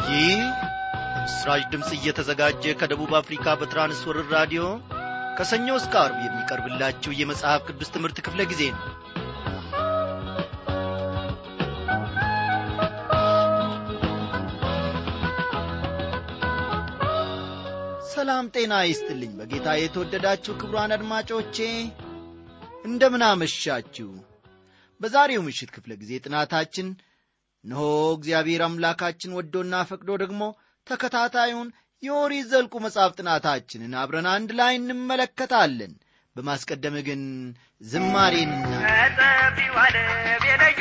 ይህ ምስራች ድምፅ እየተዘጋጀ ከደቡብ አፍሪካ በትራንስወርር ራዲዮ ከሰኞ እስከ አርብ የሚቀርብላችሁ የመጽሐፍ ቅዱስ ትምህርት ክፍለ ጊዜ ነው ሰላም ጤና ይስጥልኝ በጌታ የተወደዳችሁ ክብሯን አድማጮቼ እንደምን አመሻችሁ በዛሬው ምሽት ክፍለ ጊዜ ጥናታችን እነሆ እግዚአብሔር አምላካችን ወዶና ፈቅዶ ደግሞ ተከታታዩን የኦሪት ዘልቁ መጽሐፍ ጥናታችንን አብረን አንድ ላይ እንመለከታለን በማስቀደም ግን ዝማሬንና ከጠፊው ዓለም የለየኝ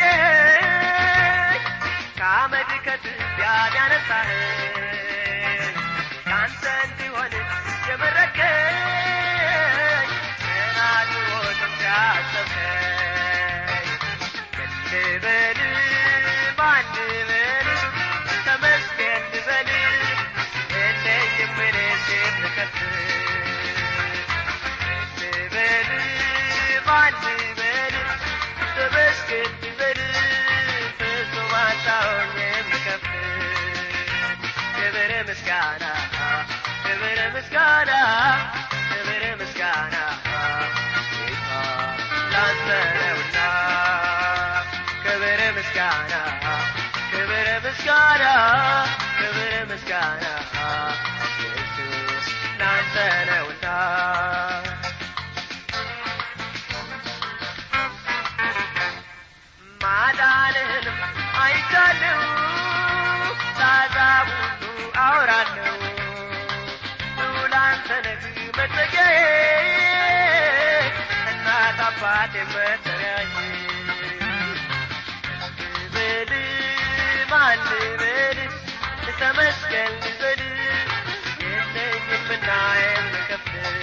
ከአመድ ከትቢያ ያነሳህ ከአንተ እንዲሆን የመረከኝ ገና ድሮ ጥንት ያሰብከኝ ልበል ማን ልበል ተመስገን ልበል የለኝም እኔስ የምከፍል ልበል ማን ልበል ተመስገን ልበል ፍጹም አጣሁኝ የምከፍል ክብር ምስጋና ክብር ምስጋና ክብር ምስጋና ጌታ ላንተ ነውና ክብር ምስጋና ክብር ምስጋና ክብር ምስጋና ኢየሱስ ላንተ ነውና ማዳንህንም አይቻለሁ ለአሕዛብ ሁሉ አወራለሁ ላንተ ነህ መጠጊያዬ እናት አባቴ መጠሪያዬ ልበል ማን ልበል ተመስገን ልበል የለኝምና የምከፍል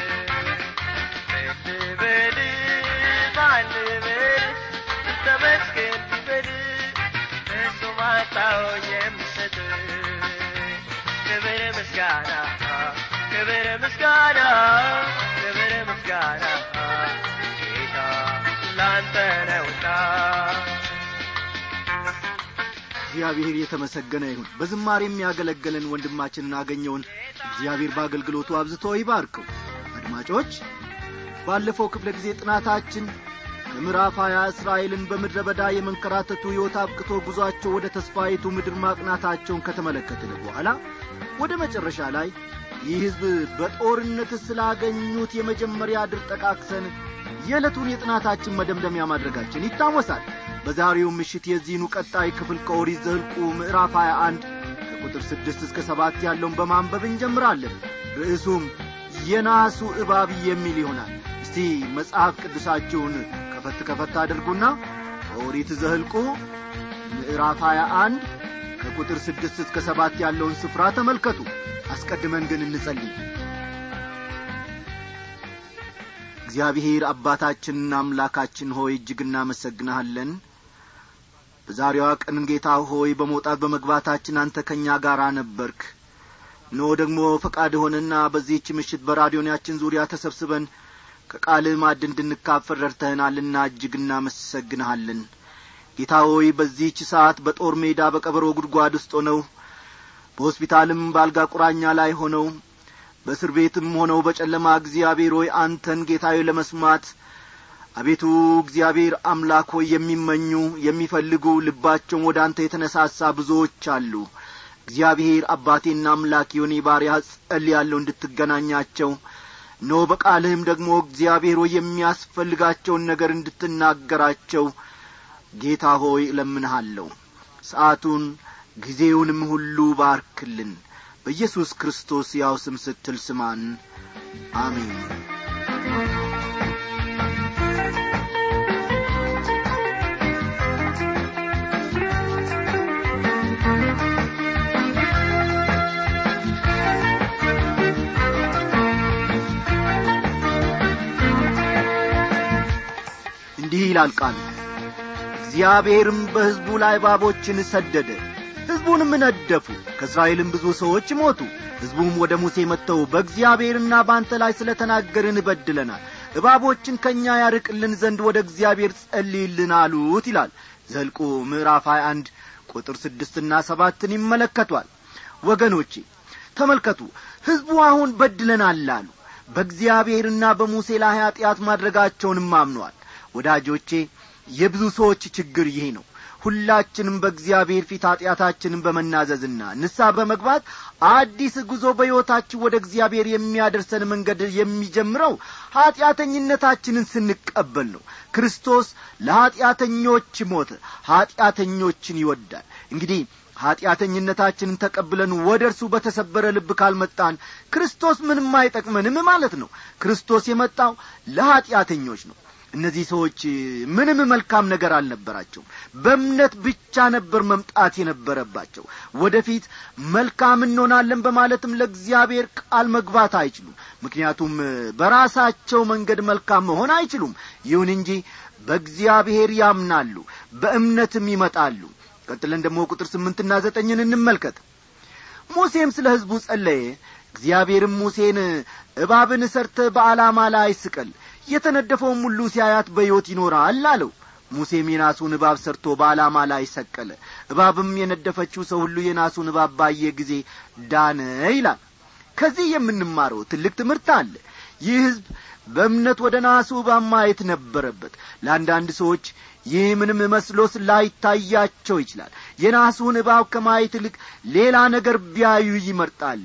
ልበል ማን ልበል ተመስገን ልበል እሱ ማጣሁኝ የምሰጥ ክብር ምስጋና ክብር ምስጋና ክብር ምስጋና ጌታ ላንተ ነውና እግዚአብሔር የተመሰገነ ይሁን በዝማሬ የሚያገለግለን ወንድማችንን አገኘውን እግዚአብሔር በአገልግሎቱ አብዝቶ ይባርከው አድማጮች ባለፈው ክፍለ ጊዜ ጥናታችን ከምዕራፍ ሀያ እስራኤልን በምድረ በዳ የመንከራተቱ ሕይወት አብቅቶ ጉዞአቸው ወደ ተስፋይቱ ምድር ማቅናታቸውን ከተመለከትን በኋላ ወደ መጨረሻ ላይ ይህ ሕዝብ በጦርነት ስላገኙት የመጀመሪያ ድል ጠቃቅሰን የዕለቱን የጥናታችን መደምደሚያ ማድረጋችን ይታወሳል በዛሬው ምሽት የዚህኑ ቀጣይ ክፍል ከኦሪት ዘኍልቍ ምዕራፍ 21 ከቁጥር ስድስት እስከ ሰባት ያለውን በማንበብ እንጀምራለን ርዕሱም የናሱ እባብ የሚል ይሆናል እስቲ መጽሐፍ ቅዱሳችሁን ከፈት ከፈት አድርጉና ከኦሪት ዘኍልቍ ምዕራፍ 21 ከቁጥር ስድስት እስከ ሰባት ያለውን ስፍራ ተመልከቱ አስቀድመን ግን እንጸልይ እግዚአብሔር አባታችንና አምላካችን ሆይ እጅግ እናመሰግንሃለን በዛሬዋ ቀን ጌታ ሆይ በመውጣት በመግባታችን አንተ ከእኛ ጋር ነበርክ ኖ ደግሞ ፈቃድ ሆነና በዚህች ምሽት በራዲዮናችን ዙሪያ ተሰብስበን ከቃልህ ማድ እንድንካፈል ረድተህናልና እጅግ እናመሰግንሃለን ጌታ ሆይ በዚህች ሰዓት በጦር ሜዳ በቀበሮ ጉድጓድ ውስጥ ሆነው በሆስፒታልም በአልጋ ቁራኛ ላይ ሆነው በእስር ቤትም ሆነው በጨለማ እግዚአብሔር ሆይ አንተን ጌታዊ ለመስማት አቤቱ እግዚአብሔር አምላክ ሆይ የሚመኙ የሚፈልጉ ልባቸውን ወደ አንተ የተነሳሳ ብዙዎች አሉ እግዚአብሔር አባቴና አምላክ የሆነ ባሪያ ጸልያለሁ እንድትገናኛቸው ኖ በቃልህም ደግሞ እግዚአብሔር ሆይ የሚያስፈልጋቸውን ነገር እንድትናገራቸው ጌታ ሆይ እለምንሃለሁ ሰዓቱን ጊዜውንም ሁሉ ባርክልን በኢየሱስ ክርስቶስ ያው ስም ስትል ስማን አሜን እንዲህ ይላል ቃሉ እግዚአብሔርም በሕዝቡ ላይ እባቦችን ሰደደ ሕዝቡንም ነደፉ ከእስራኤልም ብዙ ሰዎች ሞቱ ሕዝቡም ወደ ሙሴ መጥተው በእግዚአብሔርና በአንተ ላይ ስለ ተናገርን እበድለናል እባቦችን ከእኛ ያርቅልን ዘንድ ወደ እግዚአብሔር ጸልይልን አሉት ይላል ዘልቁ ምዕራፍ 21 ቁጥር ስድስትና ሰባትን ይመለከቷል ወገኖቼ ተመልከቱ ሕዝቡ አሁን በድለናል አሉ በእግዚአብሔርና በሙሴ ላይ ኀጢአት ማድረጋቸውንም አምነዋል ወዳጆቼ የብዙ ሰዎች ችግር ይህ ነው ሁላችንም በእግዚአብሔር ፊት ኀጢአታችንን በመናዘዝና ንሳ በመግባት አዲስ ጉዞ በሕይወታችን ወደ እግዚአብሔር የሚያደርሰን መንገድ የሚጀምረው ኀጢአተኝነታችንን ስንቀበል ነው ክርስቶስ ለኀጢአተኞች ሞተ ኀጢአተኞችን ይወዳል እንግዲህ ኀጢአተኝነታችንን ተቀብለን ወደ እርሱ በተሰበረ ልብ ካልመጣን ክርስቶስ ምንም አይጠቅመንም ማለት ነው ክርስቶስ የመጣው ለኀጢአተኞች ነው እነዚህ ሰዎች ምንም መልካም ነገር አልነበራቸውም በእምነት ብቻ ነበር መምጣት የነበረባቸው ወደፊት መልካም እንሆናለን በማለትም ለእግዚአብሔር ቃል መግባት አይችሉም ምክንያቱም በራሳቸው መንገድ መልካም መሆን አይችሉም ይሁን እንጂ በእግዚአብሔር ያምናሉ በእምነትም ይመጣሉ ቀጥለን ደግሞ ቁጥር ስምንትና ዘጠኝን እንመልከት ሙሴም ስለ ሕዝቡ ጸለየ እግዚአብሔርም ሙሴን እባብን ሰርተ በዓላማ ላይ ስቀል የተነደፈውም ሁሉ ሲያያት በሕይወት ይኖራል አለው ሙሴም የናሱን እባብ ሰርቶ በዓላማ ላይ ሰቀለ እባብም የነደፈችው ሰው ሁሉ የናሱን እባብ ባየ ጊዜ ዳነ ይላል ከዚህ የምንማረው ትልቅ ትምህርት አለ ይህ ሕዝብ በእምነት ወደ ናሱ እባብ ማየት ነበረበት ለአንዳንድ ሰዎች ይህ ምንም መስሎስ ላይታያቸው ይችላል የናሱን እባብ ከማየት ይልቅ ሌላ ነገር ቢያዩ ይመርጣሉ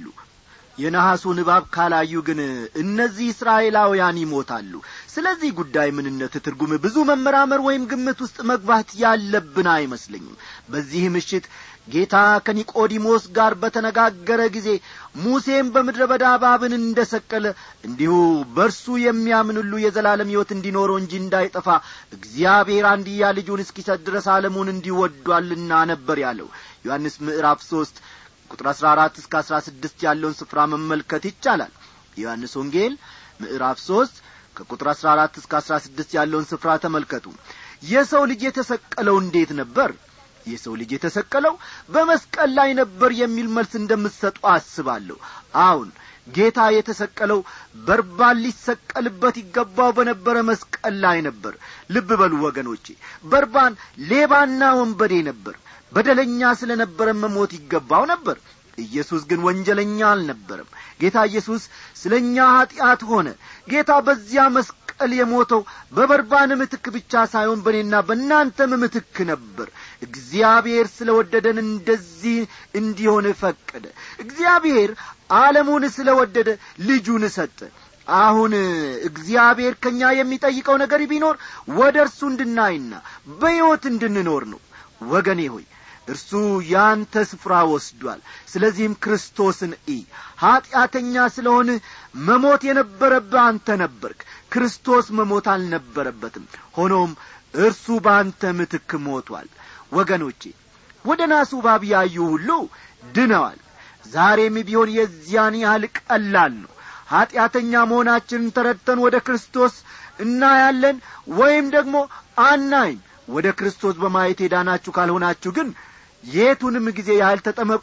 የነሐሱን እባብ ካላዩ ግን እነዚህ እስራኤላውያን ይሞታሉ ስለዚህ ጉዳይ ምንነት ትርጉም ብዙ መመራመር ወይም ግምት ውስጥ መግባት ያለብን አይመስለኝም በዚህ ምሽት ጌታ ከኒቆዲሞስ ጋር በተነጋገረ ጊዜ ሙሴም በምድረ በዳ እባብን እንደ ሰቀለ እንዲሁ በእርሱ የሚያምን ሁሉ የዘላለም ሕይወት እንዲኖረው እንጂ እንዳይጠፋ እግዚአብሔር አንድያ ልጁን እስኪሰጥ ድረስ ዓለሙን እንዲወዷልና ነበር ያለው ዮሐንስ ምዕራፍ ሦስት ቁጥር አሥራ አራት እስከ አሥራ ስድስት ያለውን ስፍራ መመልከት ይቻላል የዮሐንስ ወንጌል ምዕራፍ ሦስት ከቁጥር አሥራ አራት እስከ አሥራ ስድስት ያለውን ስፍራ ተመልከቱ የሰው ልጅ የተሰቀለው እንዴት ነበር የሰው ልጅ የተሰቀለው በመስቀል ላይ ነበር የሚል መልስ እንደምትሰጡ አስባለሁ አሁን ጌታ የተሰቀለው በርባን ሊሰቀልበት ይገባው በነበረ መስቀል ላይ ነበር ልብ በሉ ወገኖቼ በርባን ሌባና ወንበዴ ነበር በደለኛ ስለ ነበረ መሞት ይገባው ነበር ኢየሱስ ግን ወንጀለኛ አልነበረም ጌታ ኢየሱስ ስለ እኛ ኀጢአት ሆነ ጌታ በዚያ መስቀል የሞተው በበርባን ምትክ ብቻ ሳይሆን በእኔና በእናንተም ምትክ ነበር እግዚአብሔር ስለ ወደደን እንደዚህ እንዲሆን ፈቀደ እግዚአብሔር ዓለሙን ስለ ወደደ ልጁን ሰጠ አሁን እግዚአብሔር ከእኛ የሚጠይቀው ነገር ቢኖር ወደ እርሱ እንድናይና በሕይወት እንድንኖር ነው ወገኔ ሆይ እርሱ ያንተ ስፍራ ወስዷል ስለዚህም ክርስቶስን ኢ ኀጢአተኛ ስለሆን መሞት የነበረብህ አንተ ነበርክ ክርስቶስ መሞት አልነበረበትም ሆኖም እርሱ በአንተ ምትክ ሞቷል ወገኖቼ ወደ ናሱ ባብ ያዩ ሁሉ ድነዋል ዛሬም ቢሆን የዚያን ያህል ቀላል ነው ኀጢአተኛ መሆናችንን ተረድተን ወደ ክርስቶስ እናያለን ወይም ደግሞ አናይም ወደ ክርስቶስ በማየት የዳናችሁ ካልሆናችሁ ግን የቱንም ጊዜ ያህል ተጠመቁ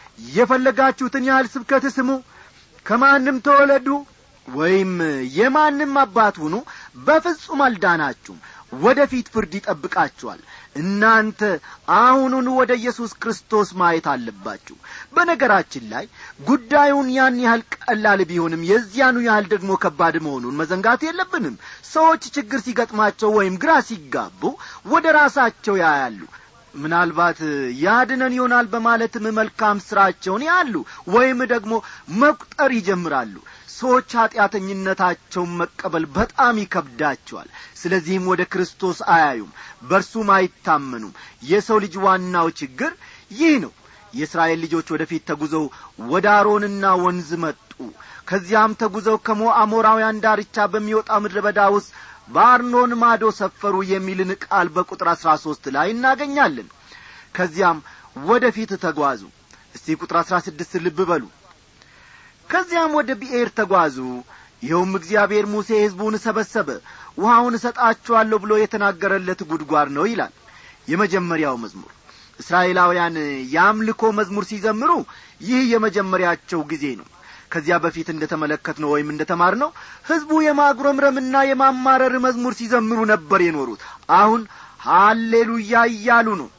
የፈለጋችሁትን ያህል ስብከት ስሙ ከማንም ተወለዱ ወይም የማንም አባት ሁኑ በፍጹም አልዳናችሁም ወደ ፊት ፍርድ ይጠብቃችኋል እናንተ አሁኑን ወደ ኢየሱስ ክርስቶስ ማየት አለባችሁ በነገራችን ላይ ጉዳዩን ያን ያህል ቀላል ቢሆንም የዚያኑ ያህል ደግሞ ከባድ መሆኑን መዘንጋት የለብንም ሰዎች ችግር ሲገጥማቸው ወይም ግራ ሲጋቡ ወደ ራሳቸው ያያሉ ምናልባት ያድነን ይሆናል በማለትም መልካም ሥራቸውን ያሉ ወይም ደግሞ መቁጠር ይጀምራሉ ሰዎች ኀጢአተኝነታቸውን መቀበል በጣም ይከብዳቸዋል ስለዚህም ወደ ክርስቶስ አያዩም በእርሱም አይታመኑም የሰው ልጅ ዋናው ችግር ይህ ነው የእስራኤል ልጆች ወደፊት ተጉዘው ወደ አሮንና ወንዝ መጡ ከዚያም ተጉዘው ከሞ አሞራውያን ዳርቻ በሚወጣ ምድረ በዳ ውስጥ በአርኖን ማዶ ሰፈሩ የሚልን ቃል በቁጥር አሥራ ሦስት ላይ እናገኛለን ከዚያም ወደ ፊት ተጓዙ እስቲ ቁጥር አሥራ ስድስት ልብ በሉ ከዚያም ወደ ብኤር ተጓዙ ይኸውም እግዚአብሔር ሙሴ ሕዝቡን ሰበሰበ ውሃውን እሰጣችኋለሁ ብሎ የተናገረለት ጉድጓድ ነው ይላል የመጀመሪያው መዝሙር እስራኤላውያን የአምልኮ መዝሙር ሲዘምሩ ይህ የመጀመሪያቸው ጊዜ ነው ከዚያ በፊት እንደ ተመለከትነው ወይም እንደ ተማር ነው ሕዝቡ የማጉረምረምና የማማረር መዝሙር ሲዘምሩ ነበር የኖሩት አሁን ሃሌሉያ እያሉ ነው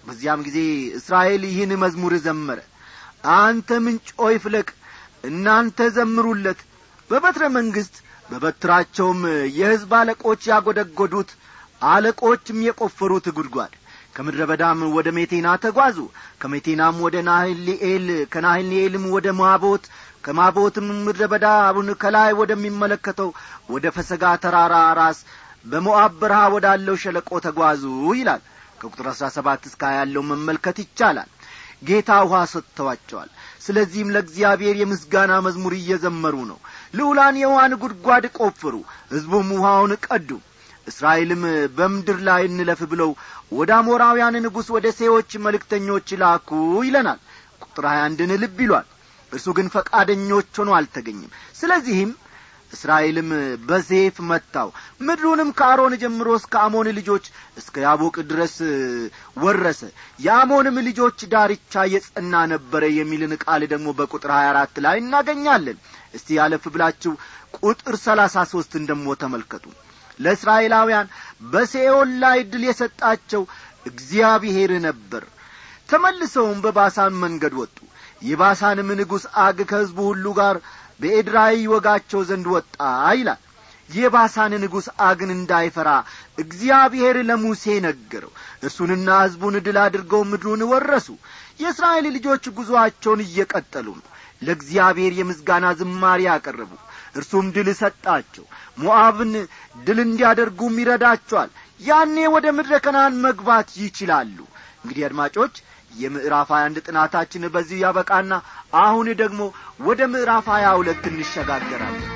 በዚያም ጊዜ እስራኤል ይህን መዝሙር ዘመረ አንተ ምንጭ ሆይ ፍለቅ እናንተ ዘምሩለት በበትረ መንግሥት በበትራቸውም የሕዝብ አለቆች ያጐደጐዱት አለቆችም የቈፈሩት ጉድጓድ ከምድረ በዳም ወደ ሜቴና ተጓዙ ከሜቴናም ወደ ናህሊኤል ከናህሊኤልም ወደ ማቦት ከማቦትም ምድረ በዳውን ከላይ ወደሚመለከተው ወደ ፈሰጋ ተራራ ራስ በሞዓብ በረሃ ወዳለው ሸለቆ ተጓዙ ይላል ከቁጥር አሥራ ሰባት እስከ ያለው መመልከት ይቻላል ጌታ ውኃ ሰጥተዋቸዋል ስለዚህም ለእግዚአብሔር የምስጋና መዝሙር እየዘመሩ ነው ልዑላን የውሃን ጉድጓድ ቆፍሩ ሕዝቡም ውሃውን ቀዱ እስራኤልም በምድር ላይ እንለፍ ብለው ወደ አሞራውያን ንጉሥ ወደ ሴዎች መልእክተኞች ላኩ ይለናል ቁጥር ሀያ አንድን ልብ ይሏል እርሱ ግን ፈቃደኞች ሆኖ አልተገኘም ስለዚህም እስራኤልም በሴፍ መታው ምድሩንም ከአሮን ጀምሮ እስከ አሞን ልጆች እስከ ያቦቅ ድረስ ወረሰ የአሞንም ልጆች ዳርቻ የጸና ነበረ የሚልን ቃል ደግሞ በቁጥር ሀያ አራት ላይ እናገኛለን እስቲ ያለፍ ብላችሁ ቁጥር ሰላሳ ሦስትን ደግሞ ተመልከቱ ለእስራኤላውያን በሴኦል ላይ ድል የሰጣቸው እግዚአብሔር ነበር ተመልሰውም በባሳን መንገድ ወጡ የባሳንም ንጉሥ አግ ከሕዝቡ ሁሉ ጋር በኤድራይ ወጋቸው ዘንድ ወጣ ይላል የባሳን ንጉሥ አግን እንዳይፈራ እግዚአብሔር ለሙሴ ነገረው እርሱንና ሕዝቡን ድል አድርገው ምድሩን ወረሱ የእስራኤል ልጆች ጉዞአቸውን እየቀጠሉ ነው ለእግዚአብሔር የምስጋና ዝማሬ ያቀረቡ እርሱም ድል ሰጣቸው ሞዓብን ድል እንዲያደርጉም ይረዳቸዋል ያኔ ወደ ምድረ ከናን መግባት ይችላሉ እንግዲህ አድማጮች የምዕራፍ ሀያ አንድ ጥናታችን በዚሁ ያበቃና አሁን ደግሞ ወደ ምዕራፍ ሀያ ሁለት እንሸጋገራለን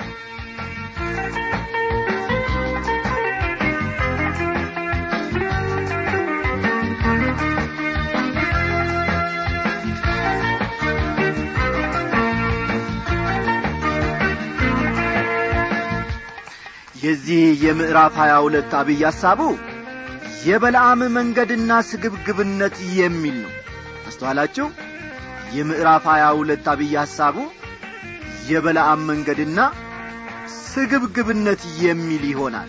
የዚህ የምዕራፍ ሀያ ሁለት አብይ ሐሳቡ የበለዓም መንገድና ስግብግብነት የሚል ነው አስተዋላችሁ የምዕራፍ ሀያ ሁለት አብይ ሐሳቡ የበለዓም መንገድና ስግብግብነት የሚል ይሆናል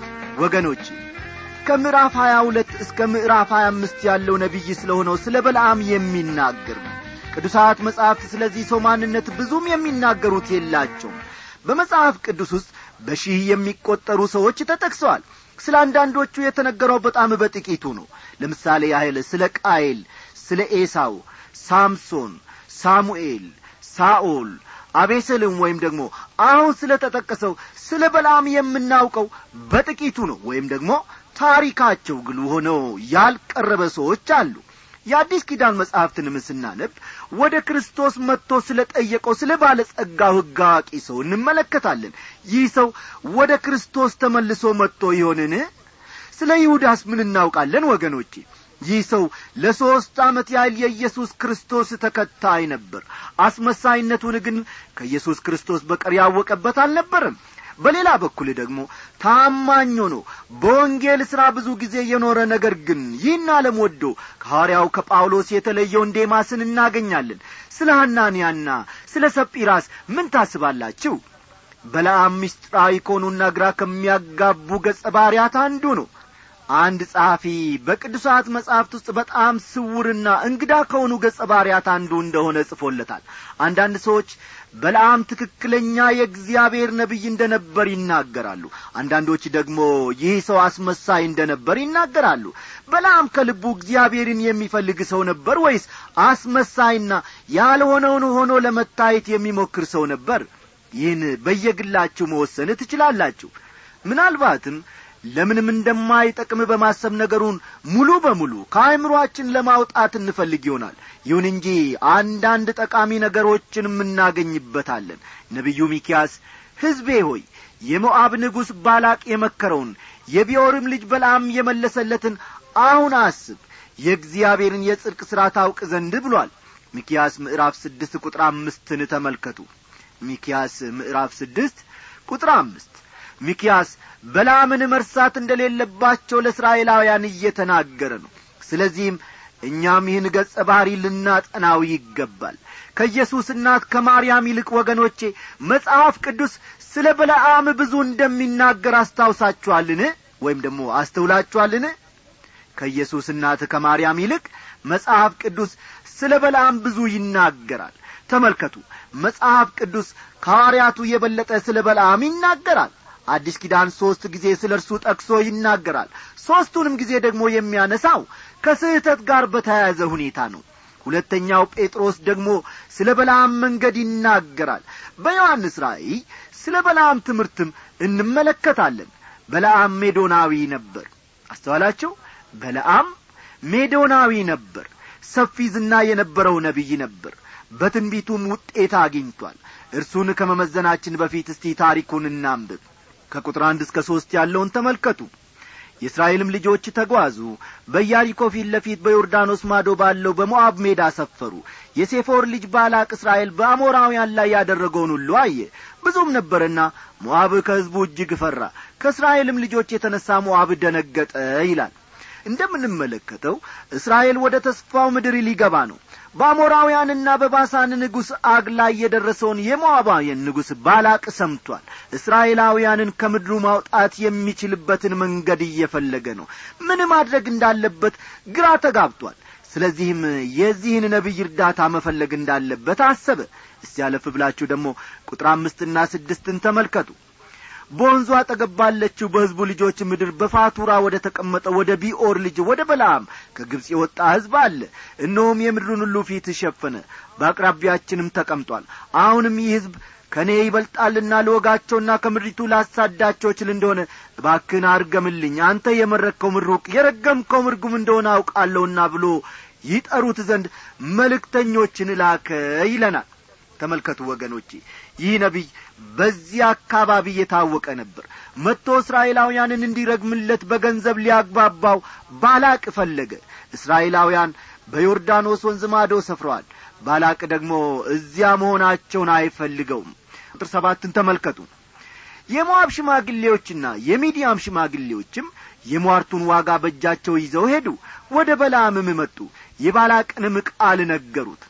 ወገኖች ከምዕራፍ ሀያ ሁለት እስከ ምዕራፍ ሀያ አምስት ያለው ነቢይ ስለሆነው ስለ በለዓም የሚናገር ነው ቅዱሳት መጻሕፍት ስለዚህ ሰው ማንነት ብዙም የሚናገሩት የላቸውም በመጽሐፍ ቅዱስ ውስጥ በሺህ የሚቈጠሩ ሰዎች ተጠቅሰዋል ስለ አንዳንዶቹ የተነገረው በጣም በጥቂቱ ነው ለምሳሌ ያህል ስለ ቃየል ስለ ኤሳው ሳምሶን ሳሙኤል ሳኦል አቤሰልም ወይም ደግሞ አሁን ስለ ተጠቀሰው ስለ በላም የምናውቀው በጥቂቱ ነው ወይም ደግሞ ታሪካቸው ግሉ ሆነው ያልቀረበ ሰዎች አሉ የአዲስ ኪዳን መጻሕፍትንም ስናነብ ወደ ክርስቶስ መጥቶ ስለ ጠየቀው ስለ ባለጸጋው ሕግ አዋቂ ሰው እንመለከታለን ይህ ሰው ወደ ክርስቶስ ተመልሶ መጥቶ ይሆንን ስለ ይሁዳስ ምን እናውቃለን ወገኖቼ ይህ ሰው ለሦስት ዓመት ያህል የኢየሱስ ክርስቶስ ተከታይ ነበር አስመሳይነቱን ግን ከኢየሱስ ክርስቶስ በቀር ያወቀበት አልነበረም በሌላ በኩል ደግሞ ታማኝ ሆኖ በወንጌል ሥራ ብዙ ጊዜ የኖረ ነገር ግን ይህን ዓለም ወዶ ከሐዋርያው ከጳውሎስ የተለየውን ዴማስን እናገኛለን ስለ ሐናንያና ስለ ሰጲራስ ምን ታስባላችሁ በለዓም ምስጢራዊ ከሆኑና ግራ ከሚያጋቡ ገጸ ባርያት አንዱ ነው አንድ ጸሐፊ በቅዱሳት መጻሕፍት ውስጥ በጣም ስውርና እንግዳ ከሆኑ ገጸ ባርያት አንዱ እንደሆነ ጽፎለታል አንዳንድ ሰዎች በለዓም ትክክለኛ የእግዚአብሔር ነቢይ እንደ ነበር ይናገራሉ አንዳንዶች ደግሞ ይህ ሰው አስመሳይ እንደ ነበር ይናገራሉ በለዓም ከልቡ እግዚአብሔርን የሚፈልግ ሰው ነበር ወይስ አስመሳይና ያልሆነውን ሆኖ ለመታየት የሚሞክር ሰው ነበር ይህን በየግላችሁ መወሰን ትችላላችሁ ምናልባትም ለምንም እንደማይጠቅም በማሰብ ነገሩን ሙሉ በሙሉ ከአእምሮአችን ለማውጣት እንፈልግ ይሆናል ይሁን እንጂ አንዳንድ ጠቃሚ ነገሮችንም እናገኝበታለን ነቢዩ ሚኪያስ ሕዝቤ ሆይ የሞዓብ ንጉሥ ባላቅ የመከረውን የቢዮርም ልጅ በልዓም የመለሰለትን አሁን አስብ የእግዚአብሔርን የጽድቅ ሥራ ታውቅ ዘንድ ብሏል ሚኪያስ ምዕራፍ ስድስት ቁጥር አምስትን ተመልከቱ ሚኪያስ ምዕራፍ ስድስት ቁጥር አምስት ሚኪያስ በላምን መርሳት እንደሌለባቸው ለእስራኤላውያን እየተናገረ ነው ስለዚህም እኛም ይህን ገጸ ባሕሪ ልናጠናው ይገባል ከኢየሱስ እናት ከማርያም ይልቅ ወገኖቼ መጽሐፍ ቅዱስ ስለ በለዓም ብዙ እንደሚናገር አስታውሳችኋልን ወይም ደግሞ አስተውላችኋልን ከኢየሱስ እናት ከማርያም ይልቅ መጽሐፍ ቅዱስ ስለ በለዓም ብዙ ይናገራል ተመልከቱ መጽሐፍ ቅዱስ ከሐዋርያቱ የበለጠ ስለ በለዓም ይናገራል አዲስ ኪዳን ሦስት ጊዜ ስለ እርሱ ጠቅሶ ይናገራል ሦስቱንም ጊዜ ደግሞ የሚያነሳው ከስህተት ጋር በተያያዘ ሁኔታ ነው ሁለተኛው ጴጥሮስ ደግሞ ስለ በለዓም መንገድ ይናገራል በዮሐንስ ራእይ ስለ በለዓም ትምህርትም እንመለከታለን በለዓም ሜዶናዊ ነበር አስተዋላቸው በለዓም ሜዶናዊ ነበር ሰፊ ዝና የነበረው ነቢይ ነበር በትንቢቱም ውጤት አግኝቷል እርሱን ከመመዘናችን በፊት እስቲ ታሪኩን እናንብብ ከቁጥር አንድ እስከ ሦስት ያለውን ተመልከቱ የእስራኤልም ልጆች ተጓዙ በኢያሪኮ ፊት ለፊት በዮርዳኖስ ማዶ ባለው በሞዓብ ሜዳ ሰፈሩ የሴፎር ልጅ ባላቅ እስራኤል በአሞራውያን ላይ ያደረገውን ሁሉ አየ ብዙም ነበርና ሞዓብ ከሕዝቡ እጅግ ፈራ ከእስራኤልም ልጆች የተነሣ ሞዓብ ደነገጠ ይላል እንደምንመለከተው እስራኤል ወደ ተስፋው ምድር ሊገባ ነው በአሞራውያንና በባሳን ንጉሥ አግ ላይ የደረሰውን የሞዓባውያን ንጉሥ ባላቅ ሰምቷል እስራኤላውያንን ከምድሩ ማውጣት የሚችልበትን መንገድ እየፈለገ ነው ምን ማድረግ እንዳለበት ግራ ተጋብቷል ስለዚህም የዚህን ነቢይ እርዳታ መፈለግ እንዳለበት አሰበ እስቲ ያለፍ ብላችሁ ደግሞ ቁጥር አምስትና ስድስትን ተመልከቱ በወንዙ አጠገብ ባለችው በሕዝቡ ልጆች ምድር በፋቱራ ወደ ተቀመጠው ወደ ቢኦር ልጅ ወደ በለዓም ከግብፅ የወጣ ሕዝብ አለ እነሆም የምድሩን ሁሉ ፊት ሸፈነ በአቅራቢያችንም ተቀምጧል አሁንም ይህ ሕዝብ ከእኔ ይበልጣልና ልወጋቸውና ከምድሪቱ ላሳዳቸው እችል እንደሆነ እባክህን አርገምልኝ አንተ የመረከው ምሩቅ የረገምከው ምርጉም እንደሆነ አውቃለሁና ብሎ ይጠሩት ዘንድ መልእክተኞችን ላከ ይለናል ተመልከቱ ወገኖቼ ይህ ነቢይ በዚህ አካባቢ የታወቀ ነበር መጥቶ እስራኤላውያንን እንዲረግምለት በገንዘብ ሊያግባባው ባላቅ ፈለገ እስራኤላውያን በዮርዳኖስ ወንዝ ማዶ ሰፍረዋል ባላቅ ደግሞ እዚያ መሆናቸውን አይፈልገውም ቁጥር ሰባትን ተመልከቱ የሞዓብ ሽማግሌዎችና የሚዲያም ሽማግሌዎችም የሟርቱን ዋጋ በእጃቸው ይዘው ሄዱ ወደ በላምም መጡ የባላቅንም ቃል ነገሩት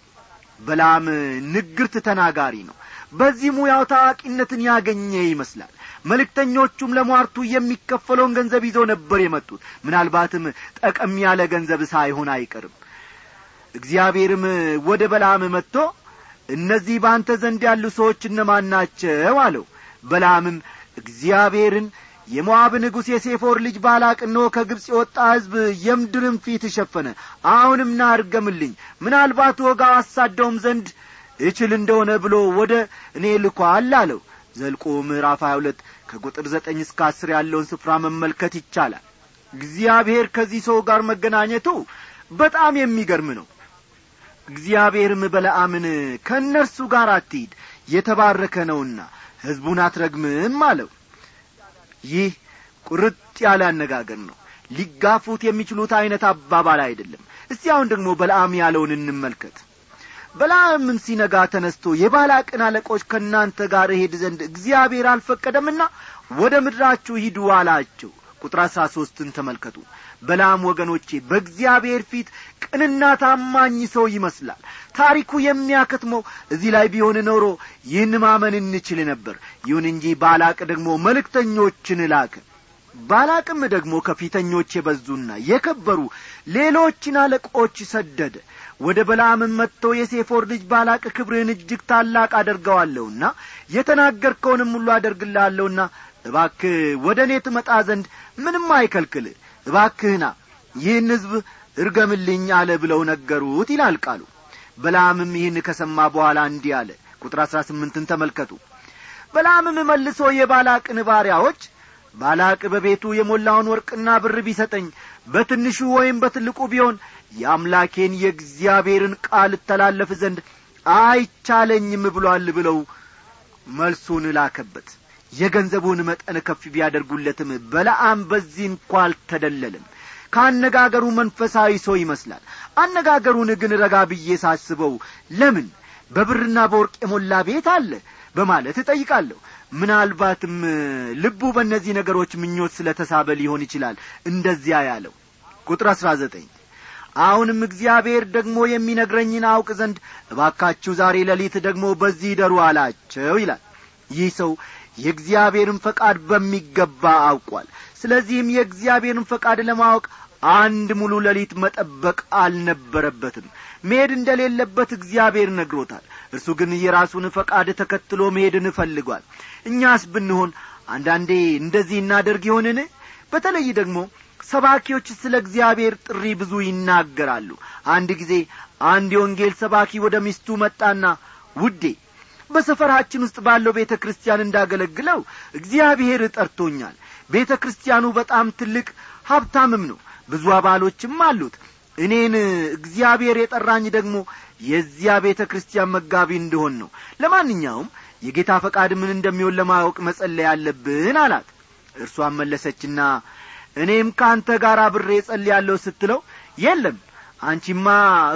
በላም ንግርት ተናጋሪ ነው በዚህ ሙያው ታዋቂነትን ያገኘ ይመስላል መልእክተኞቹም ለሟርቱ የሚከፈለውን ገንዘብ ይዘው ነበር የመጡት ምናልባትም ጠቀም ያለ ገንዘብ ሳይሆን አይቀርም እግዚአብሔርም ወደ በላም መጥቶ እነዚህ በአንተ ዘንድ ያሉ ሰዎች እነማን ናቸው አለው በላምም እግዚአብሔርን የሞዓብ ንጉሥ የሴፎር ልጅ ባላቅ እነሆ ከግብፅ የወጣ ሕዝብ የምድርን ፊት ሸፈነ አሁንም ና እርገምልኝ ምናልባት ወጋው አሳደውም ዘንድ እችል እንደሆነ ብሎ ወደ እኔ ልኳል አለው ዘልቆ ምዕራፍ ሀያ ሁለት ከቁጥር ዘጠኝ እስከ አስር ያለውን ስፍራ መመልከት ይቻላል እግዚአብሔር ከዚህ ሰው ጋር መገናኘቱ በጣም የሚገርም ነው እግዚአብሔርም በለአምን ከእነርሱ ጋር አትሂድ የተባረከ ነውና ሕዝቡን አትረግምም አለው ይህ ቁርጥ ያለ አነጋገር ነው ሊጋፉት የሚችሉት ዐይነት አባባል አይደለም እስቲ አሁን ደግሞ በለአም ያለውን እንመልከት በለዓምም ሲነጋ ተነስቶ የባላቅን አለቆች ከእናንተ ጋር እሄድ ዘንድ እግዚአብሔር አልፈቀደምና ወደ ምድራችሁ ሂዱ አላቸው ቁጥር አሥራ ሦስትን ተመልከቱ በላም ወገኖቼ በእግዚአብሔር ፊት ቅንና ታማኝ ሰው ይመስላል ታሪኩ የሚያከትመው እዚህ ላይ ቢሆን ኖሮ ይህን ማመን እንችል ነበር ይሁን እንጂ ባላቅ ደግሞ መልእክተኞችን ላከ ባላቅም ደግሞ ከፊተኞች የበዙና የከበሩ ሌሎችን አለቆች ሰደደ ወደ በላምም መጥቶ የሴፎር ልጅ ባላቅ ክብርህን እጅግ ታላቅ አደርገዋለሁና የተናገርከውንም ሁሉ አደርግልሃለሁና እባክህ ወደ እኔ ትመጣ ዘንድ ምንም አይከልክል እባክህና ይህን ሕዝብ እርገምልኝ አለ ብለው ነገሩት ይላል ቃሉ በላምም ይህን ከሰማ በኋላ እንዲህ አለ ቁጥር አሥራ ስምንትን ተመልከቱ በላምም መልሶ የባላቅን ባሪያዎች ባላቅ በቤቱ የሞላውን ወርቅና ብር ቢሰጠኝ በትንሹ ወይም በትልቁ ቢሆን የአምላኬን የእግዚአብሔርን ቃል እተላለፍ ዘንድ አይቻለኝም ብሏል ብለው መልሱን ላከበት የገንዘቡን መጠን ከፍ ቢያደርጉለትም በለአም በዚህ እንኳ አልተደለለም ከአነጋገሩ መንፈሳዊ ሰው ይመስላል አነጋገሩን ግን ረጋ ብዬ ሳስበው ለምን በብርና በወርቅ የሞላ ቤት አለ በማለት እጠይቃለሁ ምናልባትም ልቡ በእነዚህ ነገሮች ምኞት ስለ ተሳበ ሊሆን ይችላል እንደዚያ ያለው ቁጥር አሥራ ዘጠኝ አሁንም እግዚአብሔር ደግሞ የሚነግረኝን አውቅ ዘንድ እባካችሁ ዛሬ ሌሊት ደግሞ በዚህ ደሩ አላቸው ይላል ይህ ሰው የእግዚአብሔርን ፈቃድ በሚገባ አውቋል ስለዚህም የእግዚአብሔርን ፈቃድ ለማወቅ አንድ ሙሉ ሌሊት መጠበቅ አልነበረበትም መሄድ እንደሌለበት እግዚአብሔር ነግሮታል እርሱ ግን የራሱን ፈቃድ ተከትሎ መሄድን እፈልጓል እኛስ ብንሆን አንዳንዴ እንደዚህ እናደርግ ይሆንን በተለይ ደግሞ ሰባኪዎች ስለ እግዚአብሔር ጥሪ ብዙ ይናገራሉ አንድ ጊዜ አንድ የወንጌል ሰባኪ ወደ ሚስቱ መጣና ውዴ በሰፈራችን ውስጥ ባለው ቤተ ክርስቲያን እንዳገለግለው እግዚአብሔር ጠርቶኛል ቤተ ክርስቲያኑ በጣም ትልቅ ሀብታምም ነው ብዙ አባሎችም አሉት እኔን እግዚአብሔር የጠራኝ ደግሞ የዚያ ቤተ ክርስቲያን መጋቢ እንደሆን ነው ለማንኛውም የጌታ ፈቃድ ምን እንደሚሆን ለማወቅ መጸለይ አለብን አላት እርሷን መለሰችና እኔም ከአንተ ጋር አብሬ ጸልያለሁ ስትለው የለም አንቺማ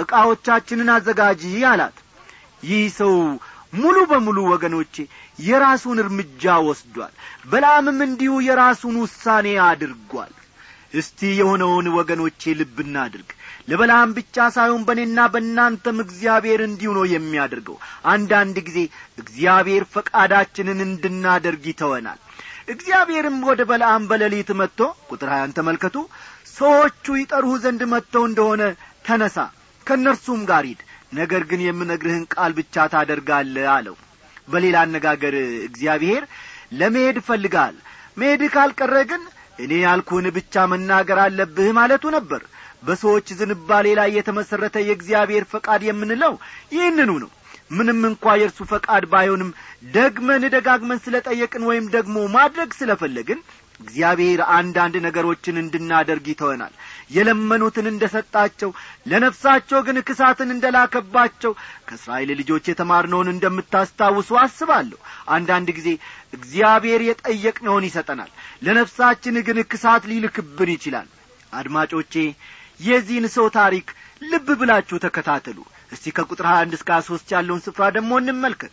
ዕቃዎቻችንን አዘጋጂ አላት ይህ ሰው ሙሉ በሙሉ ወገኖቼ የራሱን እርምጃ ወስዷል በላምም እንዲሁ የራሱን ውሳኔ አድርጓል እስቲ የሆነውን ወገኖቼ ልብ እናድርግ ለበላም ብቻ ሳይሆን በእኔና በእናንተም እግዚአብሔር እንዲሁ ነው የሚያደርገው አንዳንድ ጊዜ እግዚአብሔር ፈቃዳችንን እንድናደርግ ይተወናል እግዚአብሔርም ወደ በለዓም በሌሊት መጥቶ ቁጥር ሀያን ተመልከቱ ሰዎቹ ይጠሩህ ዘንድ መጥተው እንደሆነ ተነሳ ከእነርሱም ጋር ሂድ ነገር ግን የምነግርህን ቃል ብቻ ታደርጋለህ አለው በሌላ አነጋገር እግዚአብሔር ለመሄድ እፈልጋል መሄድ ካልቀረ ግን እኔ ያልኩህን ብቻ መናገር አለብህ ማለቱ ነበር በሰዎች ዝንባሌ ላይ የተመሠረተ የእግዚአብሔር ፈቃድ የምንለው ይህንኑ ነው ምንም እንኳ የእርሱ ፈቃድ ባይሆንም ደግመን ደጋግመን ስለ ጠየቅን ወይም ደግሞ ማድረግ ስለ ፈለግን እግዚአብሔር አንዳንድ ነገሮችን እንድናደርግ ይተወናል የለመኑትን እንደ ሰጣቸው ለነፍሳቸው ግን ክሳትን እንደ ላከባቸው ከእስራኤል ልጆች የተማርነውን እንደምታስታውሱ አስባለሁ አንዳንድ ጊዜ እግዚአብሔር የጠየቅነውን ይሰጠናል ለነፍሳችን ግን ክሳት ሊልክብን ይችላል አድማጮቼ የዚህን ሰው ታሪክ ልብ ብላችሁ ተከታተሉ እስቲ ከቁጥር ሀያ አንድ እስከ ሦስት ያለውን ስፍራ ደግሞ እንመልከት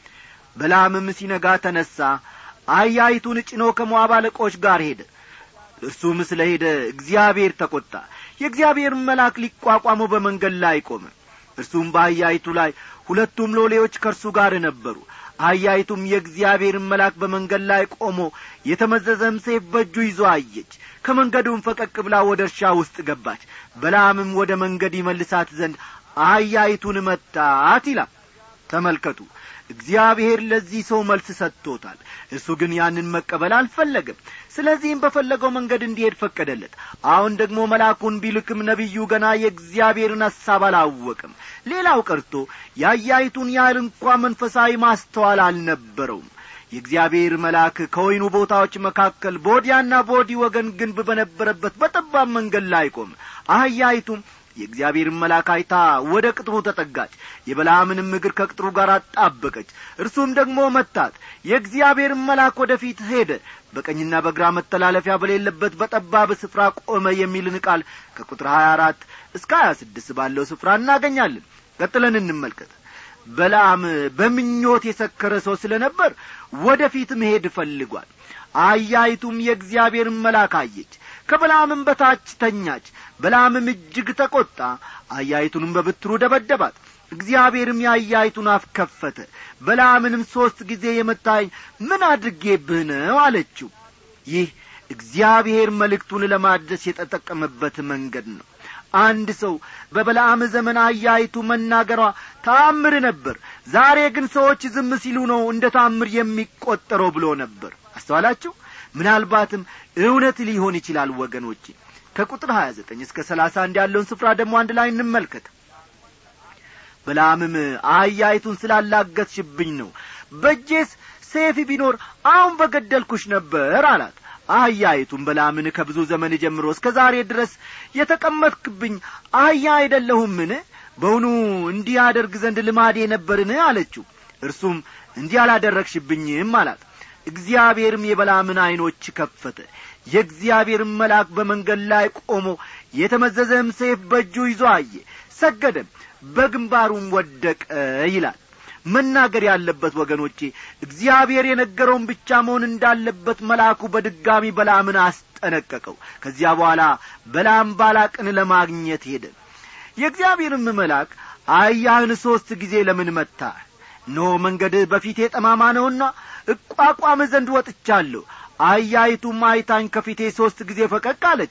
በላምም ሲነጋ ተነሣ አህያይቱን ጭኖ ከሞዓብ አለቆች ጋር ሄደ እርሱም ስለ ሄደ እግዚአብሔር ተቈጣ የእግዚአብሔር መልአክ ሊቋቋመው በመንገድ ላይ ቆመ እርሱም በአህያይቱ ላይ ሁለቱም ሎሌዎች ከእርሱ ጋር ነበሩ አህያይቱም የእግዚአብሔርን መልአክ በመንገድ ላይ ቆሞ የተመዘዘም ሴፍ በእጁ ይዞ አየች ከመንገዱም ፈቀቅ ብላ ወደ እርሻ ውስጥ ገባች በላምም ወደ መንገድ ይመልሳት ዘንድ አህያይቱን መታት ይላል ተመልከቱ እግዚአብሔር ለዚህ ሰው መልስ ሰጥቶታል እሱ ግን ያንን መቀበል አልፈለገም ስለዚህም በፈለገው መንገድ እንዲሄድ ፈቀደለት አሁን ደግሞ መልአኩን ቢልክም ነቢዩ ገና የእግዚአብሔርን ሐሳብ አላወቅም ሌላው ቀርቶ ያያይቱን ያህል እንኳ መንፈሳዊ ማስተዋል አልነበረውም የእግዚአብሔር መልአክ ከወይኑ ቦታዎች መካከል በወዲያና በወዲህ ወገን ግንብ በነበረበት በጠባብ መንገድ ላይ ቆመ አህያይቱም የእግዚአብሔርን መልአክ አይታ ወደ ቅጥሩ ተጠጋች የበላምንም እግር ከቅጥሩ ጋር አጣበቀች እርሱም ደግሞ መታት የእግዚአብሔርን መልአክ ወደ ፊት ሄደ በቀኝና በግራ መተላለፊያ በሌለበት በጠባብ ስፍራ ቆመ የሚልን ቃል ከቁጥር ሀያ አራት እስከ ሀያ ስድስት ባለው ስፍራ እናገኛለን ቀጥለን እንመልከት በላም በምኞት የሰከረ ሰው ስለ ነበር ወደ ፊት መሄድ ፈልጓል አያይቱም የእግዚአብሔርን መልአክ አየች ከበላምም በታች ተኛች በላምም እጅግ ተቈጣ አያይቱንም በብትሩ ደበደባት እግዚአብሔርም የአያይቱን አፍ ከፈተ በላምንም ሦስት ጊዜ የመታኝ ምን አድርጌብህ ነው አለችው ይህ እግዚአብሔር መልእክቱን ለማድረስ የተጠቀመበት መንገድ ነው አንድ ሰው በበለዓም ዘመን አያይቱ መናገሯ ታምር ነበር ዛሬ ግን ሰዎች ዝም ሲሉ ነው እንደ ታምር የሚቈጠረው ብሎ ነበር አስተዋላችሁ ምናልባትም እውነት ሊሆን ይችላል ወገኖቼ ከቁጥር ሀያ ዘጠኝ እስከ ሰላሳ አንድ ያለውን ስፍራ ደግሞ አንድ ላይ እንመልከት በላምም አህያይቱን ስላላገትሽብኝ ነው በእጄስ ሴፍ ቢኖር አሁን በገደልኩሽ ነበር አላት አህያይቱም በላምን ከብዙ ዘመን ጀምሮ እስከ ዛሬ ድረስ የተቀመጥክብኝ አህያ አይደለሁምን በውኑ እንዲህ አደርግ ዘንድ ልማዴ ነበርን አለችው እርሱም እንዲህ አላደረግሽብኝም አላት እግዚአብሔርም የበላምን ዐይኖች ከፈተ የእግዚአብሔርም መልአክ በመንገድ ላይ ቆሞ የተመዘዘም ሴፍ በእጁ ይዞ አየ ሰገደም በግንባሩም ወደቀ ይላል መናገር ያለበት ወገኖቼ እግዚአብሔር የነገረውን ብቻ መሆን እንዳለበት መልአኩ በድጋሚ በላምን አስጠነቀቀው ከዚያ በኋላ በላም ባላቅን ለማግኘት ሄደ የእግዚአብሔርም መልአክ አያህን ሦስት ጊዜ ለምን መታ ኖ መንገድህ በፊቴ ጠማማ ነውና እቋቋም ዘንድ ወጥቻለሁ አያይቱም አይታኝ ከፊቴ ሦስት ጊዜ ፈቀቅ አለች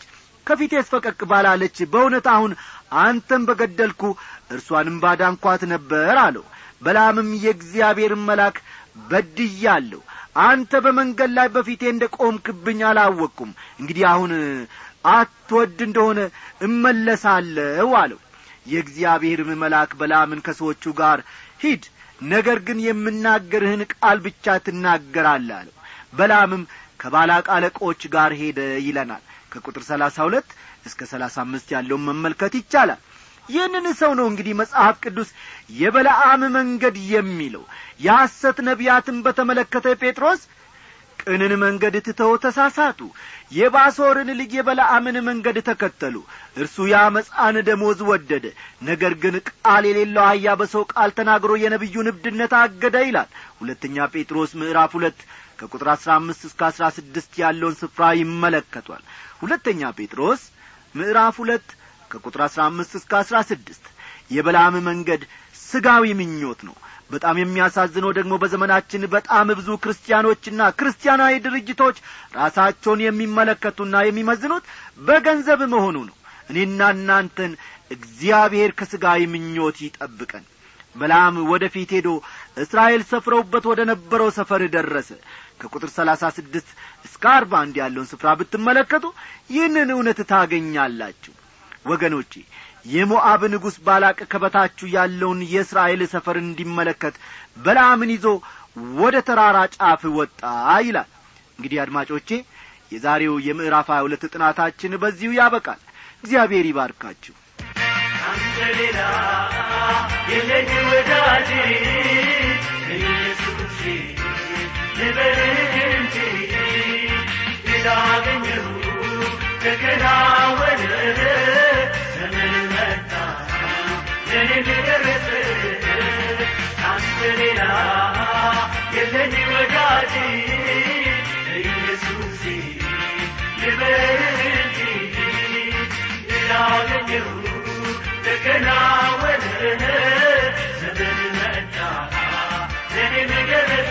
ከፊቴስ ፈቀቅ ባላለች በእውነት አሁን አንተም በገደልኩ እርሷንም ባዳንኳት ነበር አለው በላምም የእግዚአብሔርን መልአክ በድያለሁ አንተ በመንገድ ላይ በፊቴ እንደ ቆምክብኝ አላወቅኩም እንግዲህ አሁን አትወድ እንደሆነ እመለሳለሁ አለው የእግዚአብሔርም መልአክ በላምን ከሰዎቹ ጋር ሂድ ነገር ግን የምናገርህን ቃል ብቻ ትናገራለህ አለው በላምም ከባላቅ አለቆች ጋር ሄደ ይለናል ከቁጥር ሰላሳ ሁለት እስከ ሰላሳ አምስት ያለውን መመልከት ይቻላል ይህንን ሰው ነው እንግዲህ መጽሐፍ ቅዱስ የበለዓም መንገድ የሚለው የሐሰት ነቢያትን በተመለከተ ጴጥሮስ ቅንን መንገድ ትተው ተሳሳቱ የባሶርን ልጅ የበለዓምን መንገድ ተከተሉ እርሱ የአመፃን ደሞዝ ወደደ ነገር ግን ቃል የሌለው አህያ በሰው ቃል ተናግሮ የነቢዩን እብድነት አገደ ይላል ሁለተኛ ጴጥሮስ ምዕራፍ ሁለት ከቁጥር አሥራ አምስት እስከ አሥራ ስድስት ያለውን ስፍራ ይመለከቷል ሁለተኛ ጴጥሮስ ምዕራፍ ሁለት ከቁጥር አሥራ አምስት እስከ አሥራ ስድስት የበላም መንገድ ስጋዊ ምኞት ነው በጣም የሚያሳዝነው ደግሞ በዘመናችን በጣም ብዙ ክርስቲያኖችና ክርስቲያናዊ ድርጅቶች ራሳቸውን የሚመለከቱና የሚመዝኑት በገንዘብ መሆኑ ነው እኔና እናንተን እግዚአብሔር ከሥጋዊ ምኞት ይጠብቀን በላም ወደ ፊት ሄዶ እስራኤል ሰፍረውበት ወደ ነበረው ሰፈር ደረሰ ከቁጥር ሰላሳ ስድስት እስከ አርባ አንድ ያለውን ስፍራ ብትመለከቱ ይህንን እውነት ታገኛላችሁ ወገኖቼ የሞዓብ ንጉሥ ባላቅ ከበታችሁ ያለውን የእስራኤል ሰፈር እንዲመለከት በላምን ይዞ ወደ ተራራ ጫፍ ወጣ ይላል እንግዲህ አድማጮቼ የዛሬው የምዕራፍ ሀያ ሁለት ጥናታችን በዚሁ ያበቃል እግዚአብሔር ይባርካችሁ አንተ ሌላ የለኝ ወዳጅ ኢየሱስ ልበልህ እንጂ ላገኘሁ ተከናወነ ዘመን መጣ ለኔ ደረሰ አንተ ሌላ የለኝ ወዳጅ ኢየሱስ ልበልህ እንጂ ላገኘሁ ተከናወነ ዘመን መጣ ለኔ ደረሰ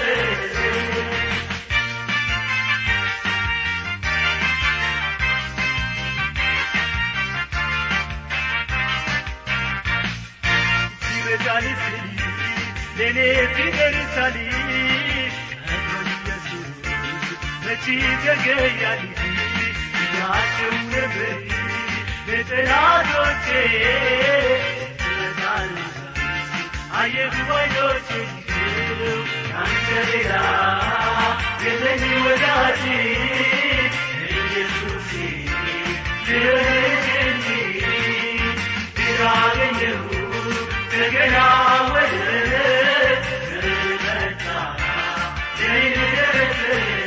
ይበዛል ስል ለእኔ ቢደርሳል ቀድሞኝ ኢየሱስ መቼ ዘገያል ያቸው ነበር ለጠላቶቼ ስለታል አየሁ አይኖቼ አንተ ሌላ የለኝ ወዳጅ ኢየሱስ ልጅ እንጂ ያገኘሁ እንደገና ወደ መጣ ደረሰ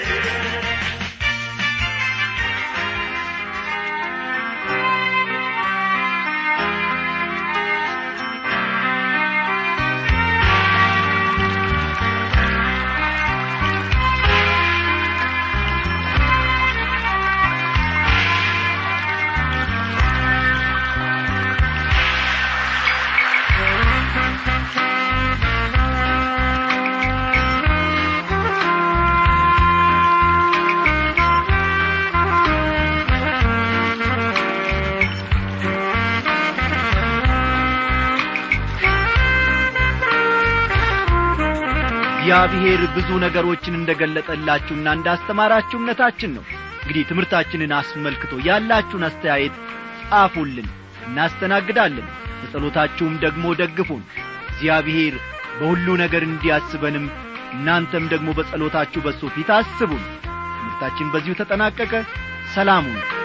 እግዚአብሔር ብዙ ነገሮችን እንደ ገለጠላችሁና እንዳስተማራችሁ እምነታችን ነው እንግዲህ ትምህርታችንን አስመልክቶ ያላችሁን አስተያየት ጻፉልን እናስተናግዳለን በጸሎታችሁም ደግሞ ደግፉን እግዚአብሔር በሁሉ ነገር እንዲያስበንም እናንተም ደግሞ በጸሎታችሁ በሱ ፊት አስቡን ትምህርታችን በዚሁ ተጠናቀቀ ሰላሙን